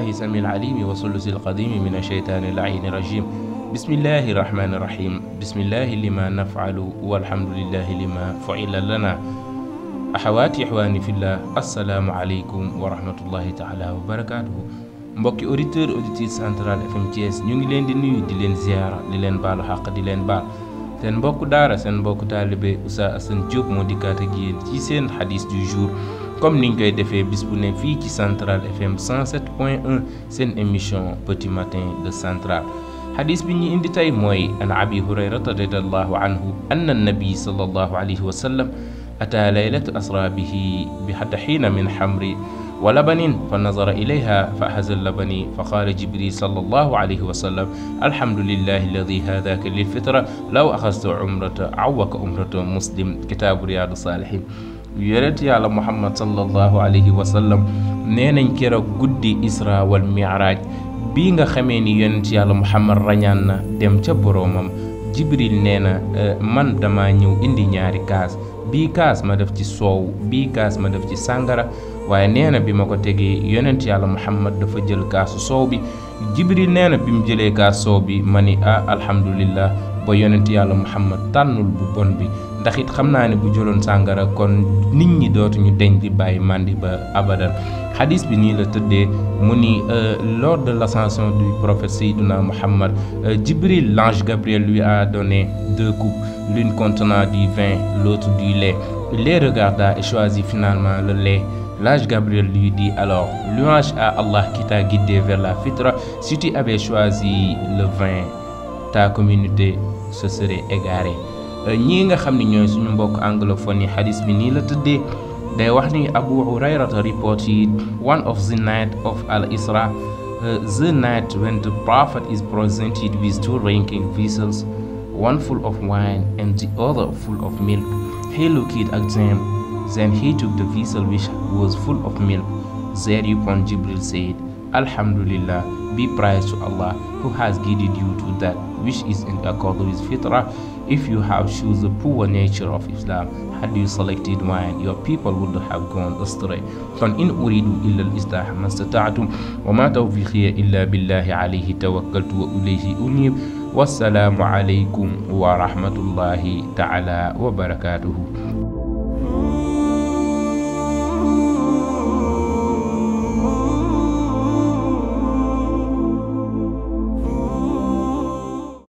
بالله سميع العليم وثلث القديم من الشيطان اللعين الرجيم بسم الله الرحمن الرحيم بسم الله لما نفعل والحمد لله لما فعل لنا axawaati ixwaani fillah asalaamualeykum wa rahmatullahi taala wa barakaatuhu mbokki auditeur auditrice central fm Thiès ñu ngi leen di nuyu di leen ziara di leen baalu xàq di leen baal seen mbokk daara seen mbokk taalibe Oustaz Assane Diop moo dikkaat ak yéen ci seen xadis du jour comme niñ koy defee bis bu ne fii ci central fm 107.1 seen émission petit matin de central xadis bi ñu indi tey mooy an abi hurayrata radiallahu anhu anna annabi sallallahu alayhi wa sallam أتى ليلة أسرى به بحين من حمر ولبن فنظر إليها فأحز اللبن فقال جبريل صلى الله عليه وسلم الحمد لله الذي هداك للفطرة لو أخذت عمرة عوك عمرة مسلم كتاب رياض الصالحين yonent yàlla muhammad sallallahu alayhi wa sallam nee nañ keroog guddi isra wal miraaj bii nga xamee ni yonent yàlla muhammad rañaan na dem ca boroomam jibril nee na man dama ñëw indi ñaari kaas bii kaas ma def ci soow bii kaas ma def ci sàngara waaye nee na bi ma ko tegee yonent yàlla muhammad dafa jël kaasu soow bi jibril nee na bi mu jëlee kaas soow bi ma ni ah alhamdulillah ba yonent yàlla muhammad tànnul bu bon bi ndax it xam naa ne bu jëloon sàngara kon nit ñi dootuñu deñ di bàyyi màndi ba abadan xadis bi nii la tëddee mu ni lors de l'ascension du prophète Seydina Muhammad Jibril l'ange Gabriel lui a donné deux coupes l'une contenant du vin l'autre du lait il les regarda et choisit finalement le lait l'ange Gabriel lui dit alors louange à Allah qui t'a guidé vers la fitra si tu avais choisi le vin ta communauté se serait égarée ñii nga xam ne ñooy suñu mbokk anglophone yi xadis bi nii la tëddee day wax ni Abu Hurayrata reported one of the night of al Isra the night when the prophet is presented with two drinking vessels one full of wine and the other full of milk he looked at them then he took the vessel which was full of milk thereupon Jibril said Alhamdulillah be praised to Allah who has guided you to that which is in accord with fitrah if you have chosen the poor nature of Islam had you selected wine your people would have gone astray kon in uridu illa al islah ma stata'tum wa ma tawfiqiya illa billahi alayhi tawakkaltu wa ilayhi unib wassalaamu alaykum wa rahmatullahi ta'ala wa barakatuhu